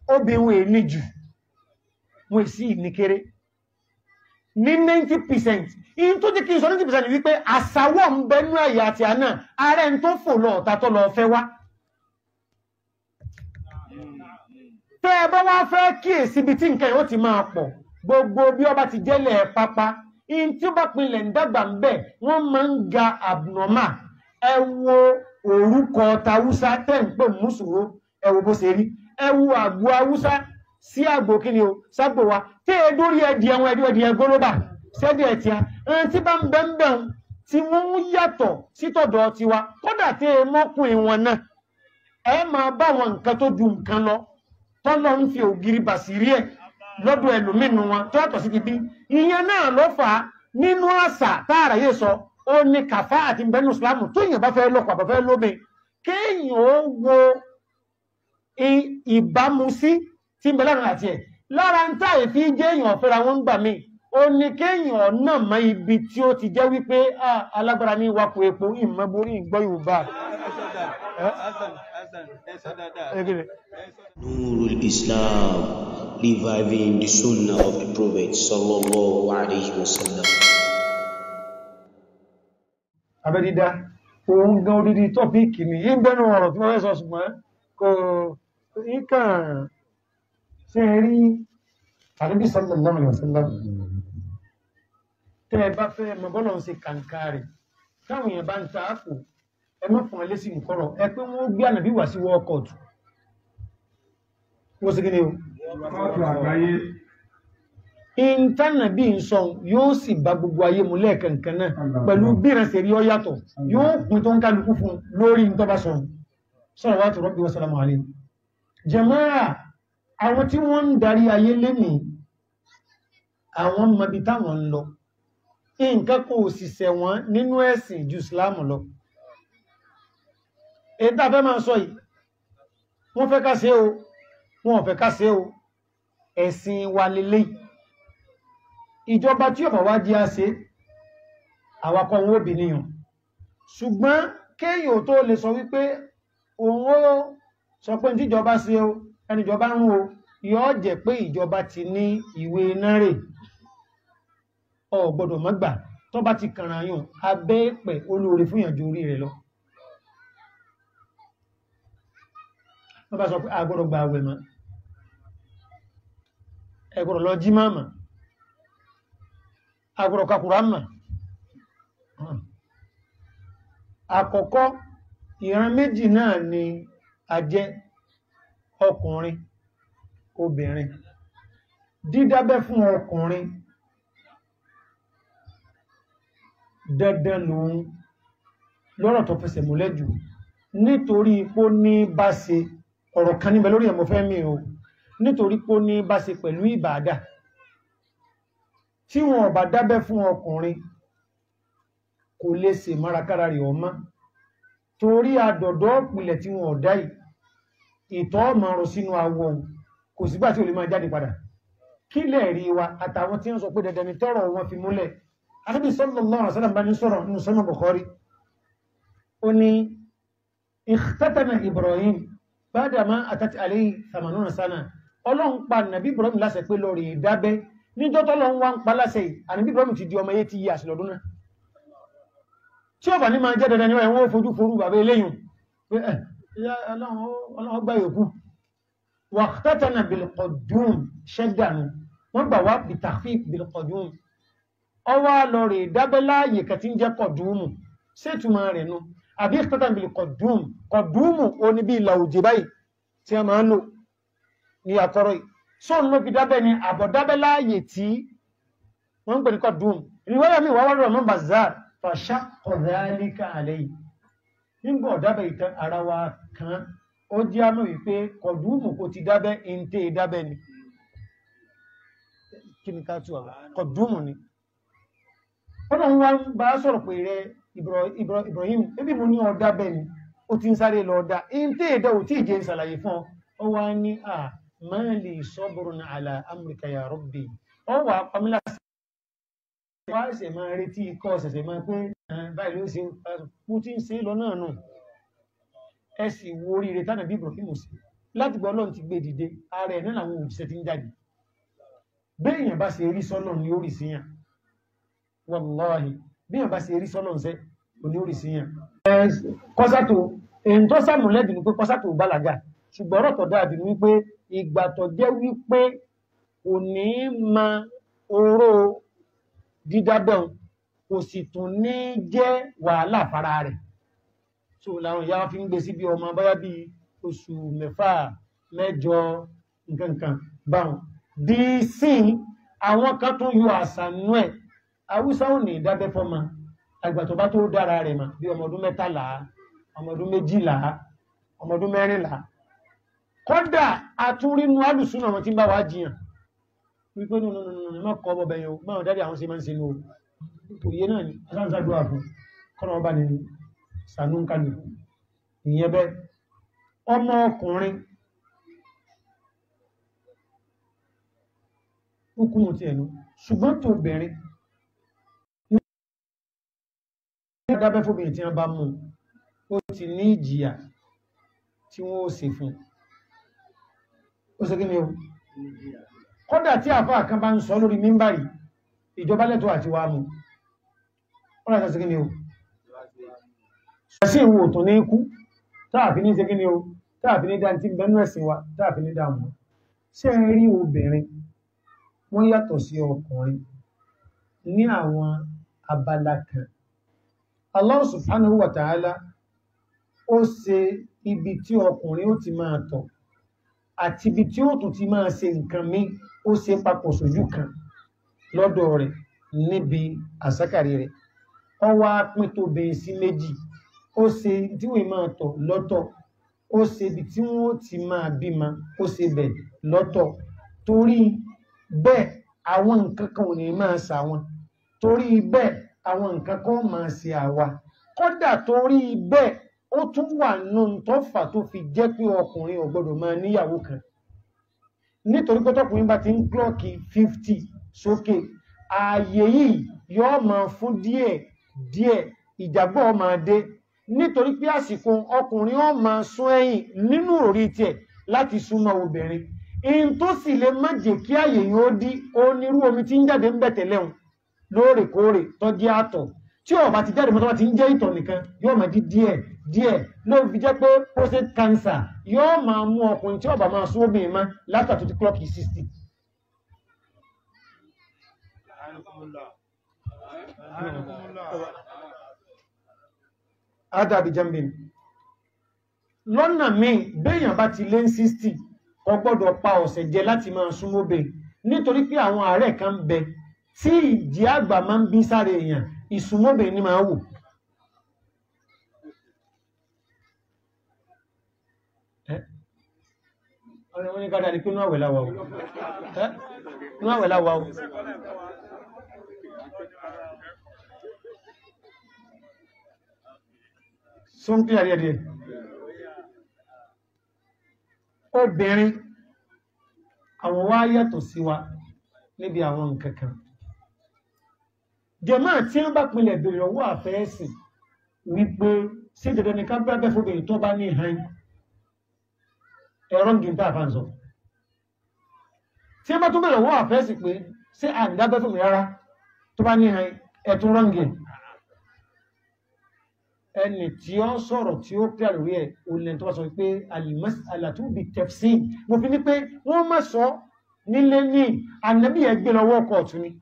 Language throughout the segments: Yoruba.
obìnrin èní jù wọ́n sì ní kéré ní 90% in tó jẹ́ kí n sọ 90% wípé àsàwọ̀ ń bẹnú ẹ̀yà àti àná ààrẹ ń tó fò lọ ọ̀tà tó lọ fẹ́ wá tẹ́ ẹ bá wá fẹ́ kíyèsí ibi tí nǹkan yóò ti máa pọ̀ gbogbo bí ọba ti jẹ́lẹ̀ pápá in tí ó bá pinlẹ̀ ń dàgbà ń bẹ̀ wọ́n máa ń ga abnormal ẹ wo orúkọ tàwùsá tẹ́ ń pè mùsùlùmí ẹ wo bó ṣe rí ẹ wo àgbo haúsá sí àgbò kí ni o ságbò wa tí e dórí ẹdì ẹwọn ẹdí ẹdì ẹgbólóbà sẹ́dí ẹ̀tì a ẹni tí bá ń bẹ́ ń bẹ̀ ń tí wọ́n ń yàtọ̀ sítọ̀dọ̀ tiwa kódà tí e mọ́kùnrin wọn náà ẹ máa bá wọn nǹkan tó ju nǹkan lọ tọ́lọ́ ń fi ògiri bàṣírí ẹ̀ lọ́dọ̀ ẹlòmínú wọn tó yàtọ̀ sí ti bí ìyẹn náà ló fà á nínú àṣà táàrà yé sọ ó ní kàfá àti bẹnu ìsìlámù tó yìnbọn fẹ́ lọ́kọ̀ àbọ̀fẹ́ lómi kéèyàn ó wo ìbámu sí tí ń bẹ láàrin àti ẹ̀ lára ń tà èfi jẹ́ èèyàn fẹ́ra wọn gbà mí ó ní kéèyàn náà mọ ibi tí ó ti jẹ́ wípé alágbára ní wakò epo ìmọ̀borí ìgbọ́ yorùbá. Nurul Islam reviving the sunnah of the Prophet sallallahu alayhi wa sallam. abẹ́dídá òun gan odidi tọ́píìkì ni yí ń gbẹ́nu ọ̀rọ̀ tí wọ́n fẹ́ sọ ṣùgbọ́n kò ìkàn ṣe rí àdébí sallallahu alaihi wasallam tẹ́ ẹ bá fẹ́ mọ bọ́lọ̀ ń ṣe kàǹkà rẹ̀ táwọn èèyàn bá ń ta àpò ẹ má fún ẹlẹ́sìn nǹkọ́rọ̀ ẹ pé wọ́n gbé ànàbí wá sí world court wọ́n sì kíni o ìntànàbí ń sọ yóò sì bá gbogbo ayé mú lẹ́ẹ̀kankan náà pẹ̀lú bí ìrẹsẹ̀ rí ọ yàtọ̀ yóò pín tó ń kálukú fún lórí ìtọ́bá sọ sọ́rọ̀ wá tó rọ́bí wọ́n sálámù àlè jàmáà àwọn tí wọ́n ń darí ayé lénìí àwọn mọbi táwọn ń lọ nǹkan kò sì ṣẹ̀wọ̀n nínú ẹ̀sìn ju Islam lọ èyí tá a fẹ́ máa sọ yìí wọ́n fẹ́ ká ṣe o wọ́n ò fẹ́ ká ṣe o ẹ̀sìn wa lélẹ́yìí ìjọba tí ọ̀bọ̀ wá jí á ṣe àwakọ̀ wọn òbí níyàn ṣùgbọ́n kéèyàn tó lè sọ wípé òun ó sọ pé tíjọba ṣe o ẹnìjọba ń wo yóò jẹ́ pé ìjọba ti ní ìwé náírà ọ gbọ́dọ̀ má gbà tó bá ti kàrà yàn abẹ́ pẹ̀ olóore fún ìyànjú orí rẹ̀ lọ wọ́n bá sọ pé agbọ́dọ̀ gba àwẹ̀ mọ́ ẹgbọ́dọ̀ lọ jí máa mọ́ agbọ́dọ̀ kakùrá mọ́ àkọ́kọ́ ìran méjì náà ni a jẹ́ ọkùnrin obìnrin dídábẹ́ fún ọkùnrin dandan lòun lọ́rọ̀ tó fẹsẹ̀ múlẹ̀ jù nítorí pó ní bá ṣe ọ̀rọ̀ kan níbẹ̀ lórí ẹ̀mọ́ fẹ́ mi o nítorí pó ní bá ṣe pẹ̀lú ìbàdà tí wọn bá dábẹ́ fún ọkùnrin kò lè ṣe márakára rẹ̀ ọmọ torí àdọ̀dọ̀ ìpìlẹ̀ tí wọn ọ̀dá yìí ìtọ́ ọmọ ọrọ̀ sínú awọ kò sígbà tí ò lè máa jáde padà kí lẹ̀ rí wa àtàwọn tí ń sọ pé dandan ni tọ́rọ̀ wọn fi múlẹ̀ Ànábì sallallahu alaihi wasallam bá ní sọ̀rọ̀ nínú sọ́nà Bukhari ó ní ikhtatana Ibrahim ba'dama atat alayhi thamanuna sana ọlọ́run pa nàbí Ibrahim láṣẹ pé lọ rí dábẹ́ níjọ́ tọ́lọ́run wá ń pa láṣẹ yìí ànàbí Ibrahim ti di ọmọ yé ti yí àṣìlọ́dún náà tí ó bà ní máa jẹ́ dandan ni wọ́n fojú forú bàbá eléyìn pé ẹ̀ ọlọ́run gbá yòókù waqtatana bilqudum ṣẹ́dànù wọ́n gbà wá bitahfiq bilqudum ọwá lọ rẹ̀ dábẹ́ láàyè kàtí ń jẹ́ kọ̀dúmù sétùmọ̀ rẹ̀ nù àbí iqtatana bilqudum kọ̀dúmù ó ní bí ìlà òjè báyìí tí a máa ń lò ní àkọ́rọ̀ yìí sóun ló fi dábẹ́ ni àbọ̀ dábẹ́ láàyè tí wọ́n ń pè ní kọ̀dúmù ìrìwáyà mi wà wá rọ̀ mọ́ bazar fàṣà ọ̀dálíkà àlẹ́yìn nígbà ọ̀dábẹ̀ ìtàn ara wa kan ó jẹ́ àmọ́ wípé kọ̀dúmù kò ti dábẹ́ ìntẹ́ dábẹ́ ni kí ni ká tún àwọn kọ̀dúmù ni ọ̀nà wọn bá sọ̀rọ̀ pé rẹ Ibrahim ebi mo ní ọ̀dábẹ́ ni ó ti ń sáré lọ ọ̀dá ìntẹ́ ìdá ò tí ìjẹ́ ìsàlàyé fún ọ wá ní à máa lè sọ́bùrùn àlà amrika ya rabbi ọ wà pamílà wá ẹsẹ̀ máa retí ikọ́ ọ̀sẹ̀sẹ̀ máa pé báyìí ló ṣe mú tí ń ṣe lọ náà nù ẹ sì wo oríire tánà bí Ibrahim sí láti gbọ́ ọlọ́run ti gbé dìde ààrẹ náà làwọn òjíṣẹ́ ti ń jáde béèyàn bá ṣe rí sọ́lọ̀ ní orí síyàn wàláhì béèyàn bá ṣe rí sọ́lọ̀ ń sẹ́ òní orí síyàn kọ́sátò èyí tó sàmúlẹ́dì ní pé kọ́sátò bálaga ṣùgbọ́n ọ̀rọ̀ tó dáadì ní wípé ìgbà tó jẹ́ wípé kò ní ma oró dídábẹ̀un kò sì tún ní jẹ́ wàhálà fara rẹ̀ so làwọn ìyá fi ń gbé sí bí ọmọ báyá bí oṣù mẹ́fà mẹ́jọ nǹkankan báwọn di sí àwọn kan tún yọ àṣànú ẹ̀ haúsá ò ní ìdábẹ́ fọ́mọ àgbà tó bá tó dára rẹ̀ mà bí ọmọ ọdún mẹ́tàlá ọmọ ọdún méjìlá ọmọ ọdún mẹ́rìnlá kódà àtúrínú alùsùnà wọn tí ń bá wá jiyàn wípé nínú nínú má kọ́ ọmọ bẹ̀yẹn o máa dáadé àwọn sí máa ń ṣe ní o òye náà ni asáǹsàgbà fún kọ́nà ọba ni sànúkàlù ìyẹn bẹ́ ọmọ ọkùnrin hukumu ti ẹnu ṣùgbọ́n tó bẹ̀rin ní dábẹ́ fóbìnrin tí wọ́n bá mú ó ti ní ìjìyà tí wọ́n ó ṣe fún ó ṣe kí ni o kódà tí àfáà kan bá ń sọ lórí mímbàrí ìjọba lẹ́tọ́ àti wà mú ó rẹ̀ ṣe kí ni o ṣẹ̀sí ìwò tó ní ikú táàfi ní ṣe kí ni o táàfi ní dántí bẹnu ẹ̀sìn wa táàfi ní dáàmù ṣe ń rí obìnrin wọ́n yàtọ̀ sí ọkùnrin ní àwọn abala kan Allah subhanahu wa ta'ala ó ṣe ibi tí ọkùnrin ó ti máa tọ̀ àti ibi tí ó tún ti máa ṣe nǹkan mí ó ṣe papọ̀ sójú kan lọ́dọ̀ rẹ̀ níbi àsákàrí rẹ̀ ó wá pín tó bẹ̀ẹ́ sí méjì ó ṣe tí wọ́n máa tọ̀ lọ́tọ̀ ó ṣe ibi tí wọ́n ti máa bímọ ó ṣe bẹ̀ lọ́tọ̀ torí bẹ́ẹ̀ àwọn nǹkan kan ò ní máa ṣà wọn torí bẹ́ẹ̀ àwọn nǹkan kan máa ṣe àwa kódà torí bẹ́ẹ̀ ó tún wà nù tó fà tó fi jẹ́ pé ọkùnrin ò gbọdọ̀ máa níyàwó kan nítorí pé tọkùnrin bá ti ń klọ́ọ̀kì 50 sókè ààyè yìí yóò máa fún díẹ̀ díẹ̀ ìjàgbọ́ máa dé nítorí pé àsìkò ọkùnrin ó máa sún ẹ̀yìn nínú orí tiẹ̀ láti súnmọ́ obìnrin in tó sì lè má jẹ́ kí ààyè yóò dí onírú omi tí ń jáde ń bẹ̀tẹ̀ lẹ́hùn lóòrèkóòrè tó jẹ́ àtọ̀ tí ó bá ti jáde mọ́tọ́ bá ti ń jẹ́ ìtọ̀ nìkan yóò máa di díẹ̀ díẹ̀ ló fi jẹ́ pé prostate cancer yóò máa mú ọkùnrin tí ó bá máa sún obìnrin má látà tó ti klọ́ọ̀kì 60 ádàbí jambin lọ́nà míì béèyàn bá ti lé 60 kò gbọ́dọ̀ pa ọ̀sẹ̀ jẹ láti máa súnmọ́bẹ̀ nítorí pé àwọn ààrẹ kan ń bẹ tí ìdí àgbà máa ń bí sáré èèyàn ìsúnmọ́bẹ̀ ní máa wò ọ̀rẹ́ wọn ní ká dáadé pé ní àwẹ̀ láwà o ní àwẹ̀ láwà o sún kí àríẹ̀dẹ̀ obìnrin àwọn wá yàtọ̀ sí wa níbi àwọn nǹkankan jẹ̀mọ́ tí wọ́n bá pinlẹ̀ bèèrè ọwọ́ àfẹ́ẹ̀sì wípé sí dandan ní ká bẹ́ẹ̀ fóbìnrin tó bá ní ìhàn ẹ̀rọ gíntà àfáǹsọ tí wọ́n bá tún bèèrè ọwọ́ àfẹ́ẹ̀sì pé sí àǹdábẹ́ fún mi rárá tó bá ní ìhàn ẹ̀tún rọ́ngìn ẹni tí ó sọ̀rọ̀ tí ó kí àlórí ẹ̀ olè tó wá sọ pé alàtúbì tẹ̀fsí mo fi ní pé wọ́n má sọ nílé ní ànábì ẹgbẹ́ lọ́wọ́ ọkọ̀ ọ̀tún ni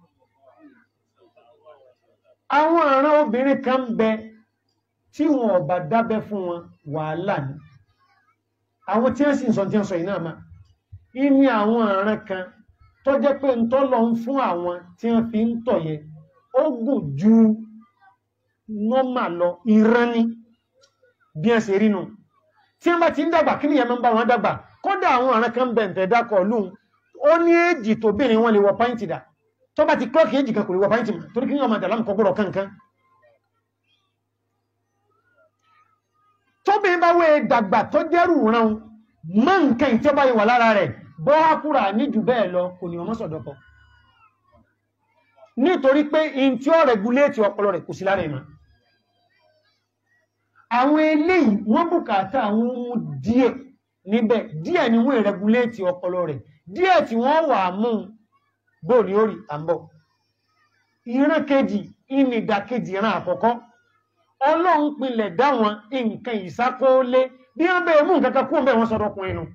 àwọn àrán obìnrin kan ń bẹ tí wọn ò bá dábẹ́ fún wọn wàhálà ni àwọn tí wọ́n sì ń sọ tí wọ́n sọ ìná máa ní àwọn àrán kan tó jẹ́ pé ń tọ́ lọ ń fún àwọn tí wọ́n fi ń tọ̀ yẹ ó gùn ju nọ́mà lọ ìran ní bí ẹ ṣe rínú tí wọ́n bá ti ń dàgbà kí nìyẹn máa ń bá wọn dàgbà kódà àwọn ọ̀ràn kan bẹ̀ǹtẹ̀ dákọ̀ lóhun ó ní èjì tó bìnrin wọn lè wọ pàǹtì dà tó bá ti klọ́ọ̀kì èjì kan kò lè wọ pàǹtì mọ̀ torí kí ní ọmọ àdàlámù kọ́ gbọ́dọ̀ kankan tóbìnrin bá wé dàgbà tó jẹ́rù ran mọ́ nǹkan ìtẹ́ bá wà lára rẹ̀ bọ́ ákúrà ní jù bẹ́ẹ̀ lọ kò ní ọmọ sọ̀dọ̀kọ nítorí pé in tí ó rẹ̀gúléètì ọpọlọ rẹ̀ kò sí lára ìmọ̀ àwọn eléyìí wọ́n bùkátà àwọn ohun díẹ̀ níbẹ̀ díẹ̀ ni wọ́n rẹguléètì ọpọlọ rẹ̀ díẹ̀ tí wọ́n wà mú bóòlì orí àmbọ̀ ìran kejì ìnìdàkejì ìran àkọ́kọ́ ọlọ́run pinlẹ̀ dá wọn nǹkan ìsákóólé bí wọ́n bẹ̀rẹ̀ mú nǹkan kan kú ọ̀bẹ̀ wọn sọ̀rọ̀ ọkùnrin nù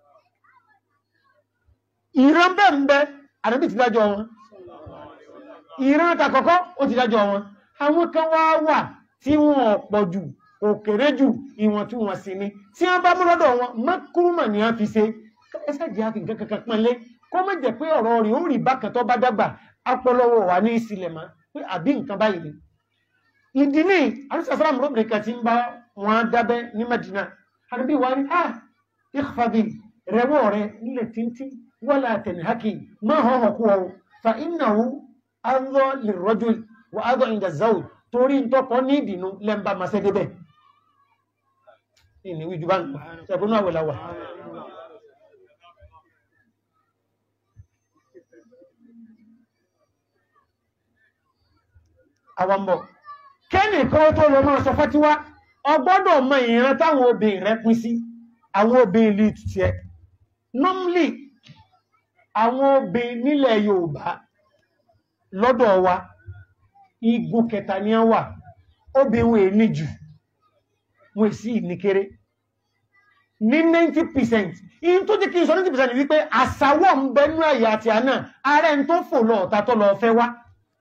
ìran bẹ́ẹ̀ ń bẹ àdébì ti dájọ́ wọn ìran àtàkọ́kọ́ ó ti dájọ́ wọn àwọn kan wá wà tí wọn ọ̀pọ̀ jù òkèrè jù ìwọ̀n tí wọ́n sì ní tí wọ́n bá mú lọ́dọ̀ wọn mọ́kúrúmọ̀ ni wọ́n fi ṣe ẹsẹ̀jẹ̀ àfi nǹkan kankan pọ́nlé kó má jẹ́ pé ọ̀rọ̀ rẹ̀ ó rí bákan tó bá dàgbà apọlọwọ wà ní ìsìlẹ̀ mọ́ pé àbí nǹkan báyìí ni ìdí ní alùsàsàrà mọ̀rọ̀bìnrin kan ti ń bá wọn dábẹ́ ní Madina àdúgbò wa ní ah ìfàbí rẹwọ́ rẹ nílẹ̀ títí wọ́lá tẹ̀nìhákì máa hàn hàn kú ọ fa innahu adọ́ lè rọ́jò wà adọ́ ìdàzáwò torí ń tọ́kọ́ ní ìdìnnú lẹ́mbà máa ṣẹ́ débẹ̀ ìní wíjú bá ń pa ṣẹ̀bùnú àwẹ̀láwà àwọ̀mọ̀ kẹ́nì kan tó lọ máa sọ fọ́tíwá ọgbọ́dọ̀ mọ ìran táwọn obìnrin rẹ pín sí àwọn obìnrin ìlú ìtùtù ẹ normally àwọn obìnrin nílẹ̀ Yorùbá lọ́dọ̀ wa igun kẹta ni wọ́n wà obìnrin wọn èní jù wọn sì ní kéré ní 90% in tó jẹ́ kí n sọ 90% wípé àsàwọ̀ ń bẹnú ẹ̀yà àti àná ààrẹ ń tó fò lọ ọ̀tá tó lọ fẹ́ wá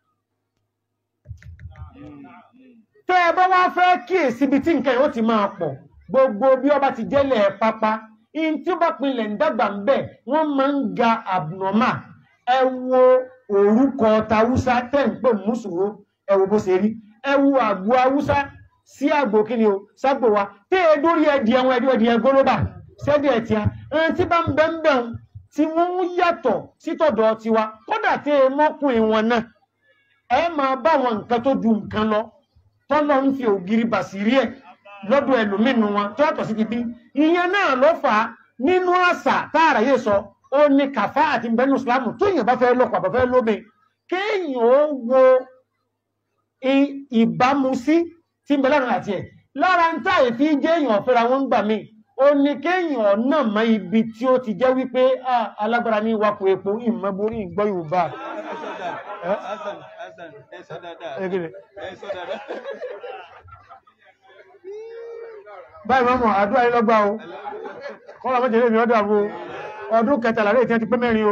tẹ́ ẹ bá wá fẹ́ kíyèsí ibi tí nǹkan yóò ti máa pọ̀ gbogbo bí ọba ti jẹ́lẹ̀ pápá in tí ó bá pinlẹ̀ ń dàgbà ń bẹ̀ wọ́n máa ń ga abnormal ẹ wo orúkọ tàwùsá tẹ́ ń pè mùsùlùmí ẹ wo bó ṣe rí ẹ wo àgbo haúsá sí àgbò kí ni o ságbò wa tẹ́ ẹ dórí ẹdì ẹwọn ẹdí ẹdì ẹgbólóbà sẹ́dí ẹ̀ tíá ẹni tí bá ń bẹ́ ń bẹ̀ ń tí wọ́n ń yàtọ̀ sítọ̀dọ̀ tiwa kódà tẹ́ ẹ mọ́kùnrin wọn náà ẹ máa bá wọn nǹkan tó ju nǹkan lọ tọ́lọ́ ń fi ògiri bàṣírí ẹ̀ lọ́dọ̀ ẹlòmínú wọn tó yàtọ̀ sí ti bí ìyẹn náà ló fà á nínú àṣà táàrà yé sọ ó ní kàfá àti bẹnu ìsìlámù tó èèyàn bá fẹ́ lọ́kọ̀ àbá fẹ́ lómi kéèyàn ó wo ìbámu sí tí ń bẹ lára àti ẹ̀ lára ń tà èfi jẹ́ èèyàn fẹ́ra wọn gbà mí ó ní kéèyàn náà mọ ibi tí ó ti jẹ́ wípé alágbára ní wakọ̀ epo ìmọ̀borí ìgbọ́ Yorùbá Hasan, Hasan, ẹ sọ dáadáa. Ẹgbẹ̀rẹ̀. Ẹ sọ dáadáa. báyìí mọ́mọ̀ àdúrà yìí lọ́gbà o kọ́lá mọ́jẹ̀ lè mi ọdún àbò ọdún kẹtàlá rẹ̀ tí wọ́n ti pé mẹ́rin o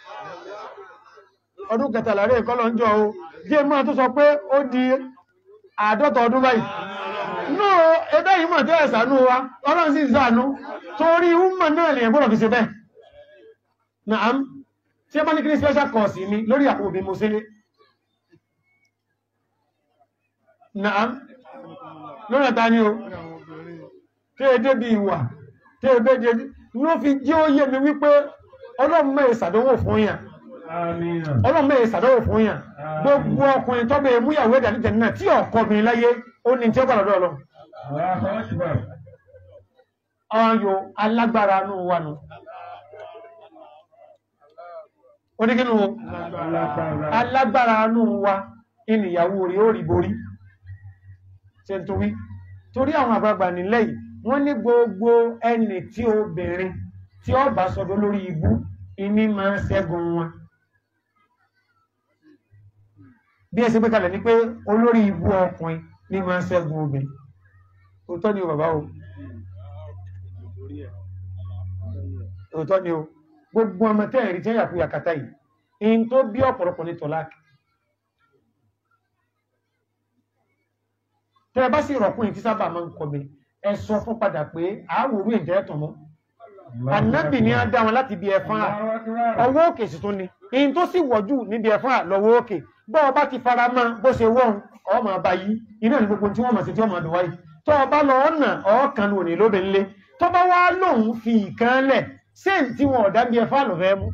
ọdún kẹtàlá rẹ̀ kọ́lọ̀ ń jọ o jẹ́ mọ́ tó sọ pé ó di àádọ́ta ọdún báyìí no ẹgbẹ́ yìí mọ̀ tẹ́ ẹ̀sánú wa ọlọ́run sì ṣàánú torí wúmọ̀ náà lè gbọ́dọ̀ fi ṣe bẹ́ẹ̀ naam tí ẹ bá ní kí ní special course mi lórí àpò òbí mo sílé naam lórí ẹ̀ta ni o tí è débi ìwà tí è débi ló fi jẹ́ ó yé mi wípé ọlọ́run mẹ́ ìsàdánwò fún yàn ọlọ́run mẹ́ ìsàdánwò fún yàn gbogbo ọkùnrin tó bẹ̀rẹ̀ múyàwó ẹ̀dà níjẹ̀ náà tí ọkọ mi láyé ó ní tí ó gbàlọ́dọ̀ ọlọ́run ọyọ alágbára nù wà nù oníkínú alágbára nù wa ìnìyàwó rí ó rí borí ṣe ń torí torí àwọn àgbàgbà nílẹ̀ yìí wọ́n ní gbogbo ẹni tí obìnrin tí ó bá sọdọ́ lórí ibú ìní máa ń ṣẹ́gun wọn bí ẹ ṣe gbé kalẹ̀ ní pé olórí ibú ọkùnrin ní máa ń ṣẹ́gun obìnrin òótọ́ ni o bàbá o òótọ́ ni o gbogbo ọmọ tẹ́ẹ̀rí tí ẹ̀yà fún yàkátá yìí in tó bí ọ̀pọ̀lọpọ̀ ní tọ́láàkì tẹ́ bá sì rọ̀kùnrin tí sábà máa ń kọ̀bẹ̀ ẹ sọ fún padà pé àáwòrú ìjẹ́ ẹ̀tàn mọ́ ànábì ní á dá wọn láti bí ẹfán à ọwọ́ òkè sì tún ni in tó sì wọ̀jú níbi ẹfán à lọ́wọ́ òkè bọ́ ọba ti fara mọ́ bó ṣe wọ́n ọmọ ọba yìí iná ní gbogbo tí wọ́n mọ̀ sí tí wọ́n mọ̀ dùn wáyé tó ọba lọ ọ̀nà ọ̀ọ́kan òní lóbi ńlé tó bá wá lòun fi ìkan lẹ̀ ṣé n tí wọn ọ̀dá bí ẹfán lọ fẹ́ mú.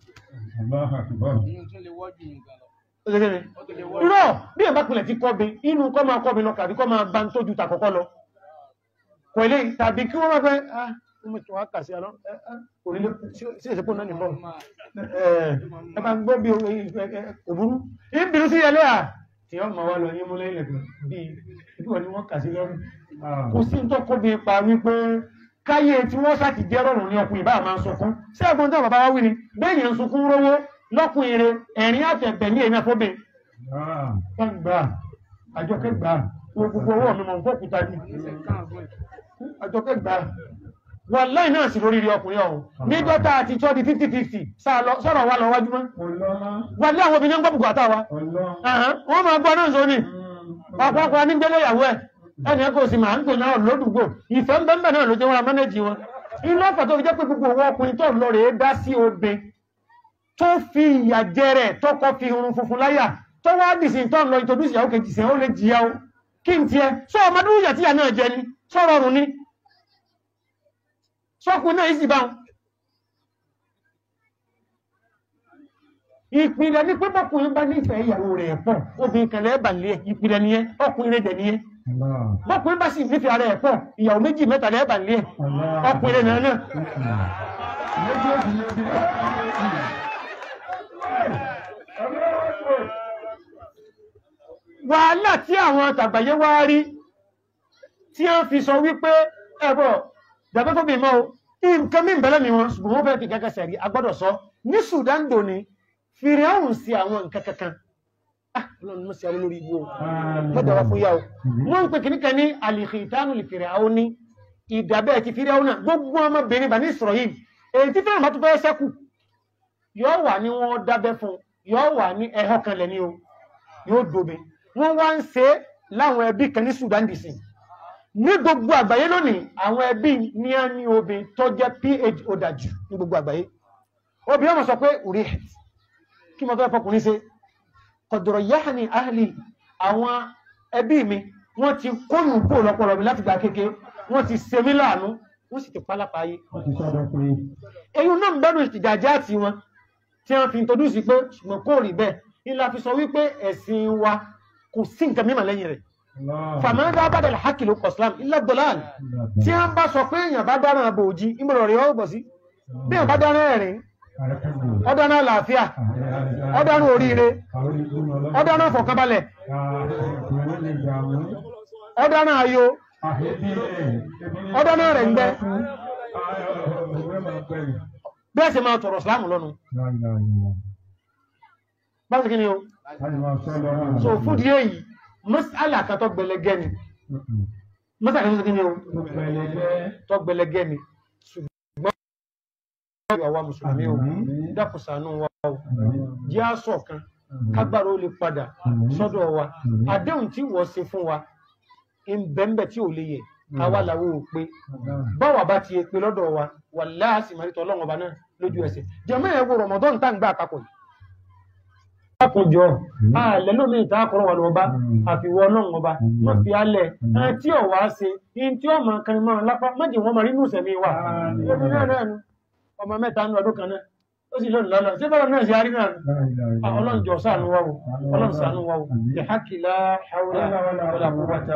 Ìyẹn tún lè wọ́jú nǹkan lọ. Ó ṣe kí ni? Ó tún lè wọ́jú. irọ́ bí ẹ̀ bá pilẹ̀ ti kọ́bi inú kọ́ máa kọ́bi lọ kàbí kọ́ máa bá ń tójú tàkọ́kọ́ lọ kò ilé tàbí kí wọ́n máa fẹ́ ah ọmọ tí wọ́n kà sí àlọ́ kò nílé sí ìsìnkú náà nìbọn ẹ bá gbọ́ bí òbúrú ìbìrú sí ẹlẹ́ à tí wọ́n máa wá lọ yín múlẹ̀ ilẹ̀ bí ìbíwọ̀ ni wọ́n kà sí lọ́rùn kò sí tó kọ́bi pa wípé káyé tí wọ́n sáti jẹ́ rọrùn ní ọkùnrin bá máa ń sunkún sí ẹ̀gbọ́n tí bàbá wá wí ni bẹ́ẹ̀yàn ń sunkún rówó lọ́kùnrin rẹ̀ ẹ̀rín àtẹ̀bẹ̀ ní èmi àfọ́bẹ̀ gbà àjọkẹ́ gbà gbogbo owó mi mọ̀ ń fọ́kúta ní àjọkẹ́ gbà wà láì náà sí lórí rí ọkùnrin ọ̀hún ní dọ́ta àti tọ́ di 50-50 sọ̀rọ̀ wà lọ wájú mọ́ wà lé àwọn obìnrin gbọ́ bùkátà wa wọ́n máa gbọ́ náà sóní ọ̀pọ̀pọ̀ nígbélé ìyàwó ẹ̀ ẹni ẹkọ sì máa ń pè náà lódùgbò ìfẹ́ ń bẹ́ẹ̀ náà ló jẹ́ wọn mẹ́nẹ́jì wọn inú ọ̀fà tó fi jẹ́ pé gbogbo owó ọkùnrin tó lọ rèé dá sí obe tó fi ìyà jẹ rẹ̀ tọkọ fi irun funfun láyà tó wá dìsìn tó ń lọ introduce ìyàwó kejì sẹ́yìn ó lè jìyà o kí n tiẹ̀ sọ ọmọdún ìyà tíyà náà jẹ ni sọ rọrùn ni sọkùn náà ìsì báwọn ìpìlẹ̀ ní pé bọ́kùnrin bá nífẹ̀ẹ́ ìyàwó rẹ̀ pọ̀ obìnrin kan lẹ́ẹ̀bà lé ìpìlẹ̀ nìyẹn ọkùnrin rẹ̀ dẹ̀ nìyẹn bọ́kùnrin bá sì nífẹ̀ẹ́ ara ẹ̀ pọ̀ ìyàwó méjì mẹ́ta lẹ́ẹ̀bà lé ọkùnrin rẹ̀ náà wàhálà tí àwọn tàgbàyé wá rí tí wọ́n fi sọ wípé ẹ̀bọ̀ dàbẹ́ fún mi mọ́ o nǹkan mí bẹ̀rẹ̀ mi wọn ṣùgbọ́n wọ́n fẹ́ fi kẹ́kẹ́ sẹ̀rí agbọ́dọ̀ sọ ní Sudan dòní fìrì ọ̀hún sí àwọn nǹkan kankan ọlọ́run mọ́ sí àwọn olórí igbó mọ́dà wá fún yá o wọ́n ń pè kìníkà ní alìkìtánù lè fìrì àwọn ní ìdàbẹ́ ti fìrì àwọn náà gbogbo ọmọbìnrin bà ní Israel èyí tí fẹ́ràn bá tún fẹ́ sẹ́kù yóò wà ní wọ́n dábẹ́ fún yóò wà ní ẹ̀họ́ kan lẹ́ni o yóò dobe wọ́n wá ń ṣe láwọn ẹbí kan ní Sudan dc ní gbogbo àgbáyé lónìí àwọn ẹbí ní á ní obìnrin tó jẹ́ ph ọ̀dàjù ní gbogbo àgbáyé obìnrin ọmọ sọ pé orí ẹ̀ kí mo fẹ́ fọkùnrin ṣe kọ̀dọ̀rọ̀ yáà ní ahli àwọn ẹbí mi wọ́n ti kónù kó lọ́pọ̀lọ́ mi láti gba kéke wọ́n ti ṣe mí láàánú wọ́n sì ti pálápá ayé èyí náà ń bẹ́rù ìjàjá àti wọn tí wọ́n fi introduce pé ṣùgbọ́n kò rí bẹ́ẹ̀ ńlá fi sọ wípé ẹ̀sìn wa kò sí nǹkan mímọ̀ lẹ́yìn rẹ̀ fàmílá bá dẹ̀lẹ̀ hákì ló kọ̀sílám ilẹ̀ dọ́làlì tí wọ́n bá sọ pé èèyàn bá dáná àbò òjì ìmọ̀rọ̀ rẹ̀ ọgbọ̀ sí bí èèyàn bá dáná ẹ̀rín ọdáná àlàáfíà ọdáná oríire ọdáná fọ̀kànbalẹ̀ ọdáná ayọ̀ ọdáná rẹ̀ ń gbẹ́ bẹ́ẹ̀ sì máa tọ̀rọ̀ sílámù lọ́nu báwo kí ni o so fún di èyí mọ́sálà kan tó gbẹlẹgẹ́ ni mọ́sálà kan tó kí ni o tó gbẹlẹgẹ́ ni ṣùgbọ́n àwa mùsùlùmí o dákùsànú wa o jẹ́ àṣọ kan kágbára ó lè padà sọ́dọ̀ wa àdéhùn tí wọ́n ṣe fún wa ń bẹ́ńbẹ́ tí ò lè yẹ àwa làwọn ò pé báwa bá ti pé lọ́dọ̀ wa wà láàsì màrítọ̀ ọlọ́run ọba náà lójú ẹsẹ̀ jẹ́mọ́ ẹ̀ wo rọ̀mọ́dọ́n tá ń gbà àpapọ̀ yìí lákòjọ ààlẹ́ lómi ìta àkọ́rọ̀ wà lọ́ba àfiwọ́ ọlọ́run ọba wọ́n fi alẹ̀ tí ọ̀ wá ṣe in tí ọmọ kan mọ́ lápá mọ́jì wọn mọ̀ nínú ìsẹ̀mí wà ẹbí náà náà nu ọmọ mẹ́ta ní ọdún kan náà ó sì lónìí lọ́nà sí bọ́lá náà sí arí náà ọlọ́run jọ ṣàánú wa o ọlọ́run ṣàánú wa o ìhákìlá haúlá wọlá quwwata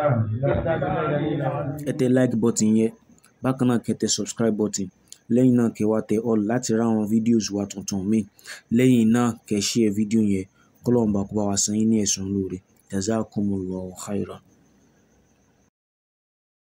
ẹ tẹ like button yẹn bákan náà kẹ́ tẹ subscribe button lẹ́yìn náà kẹ́ wá tẹ all láti ra àwọn fídíòs wa tuntun míì lẹ́yìn náà kẹ́ share fídíò yẹn kọ́lọ́ọ̀bà kó bá wa san yín ní ẹ̀san lóore jazakumullahu khairan.